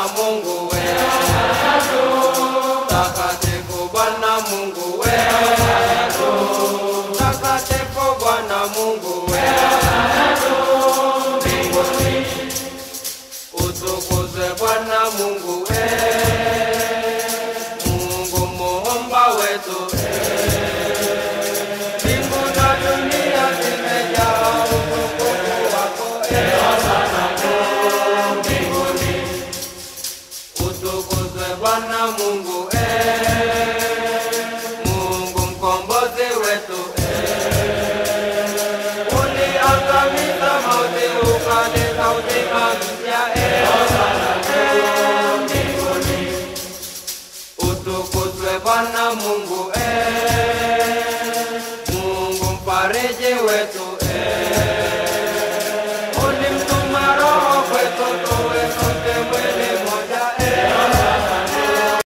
Mungu wetu, takatifu Bwana Mungu wetu, takatifu Bwana Mungu wetu, mbinguni utukuzwe Bwana Mungu wetu, Mungu muumba wetu mbingu na dunia zimejaa utukufu wako mbinguni utukuzwe Bwana Mungu Mungu mkombozi wetu uliangamiza mauti ukaleta uzima mpya mbinguni utukuzwe Bwana Mungu Mungu mfariji wetu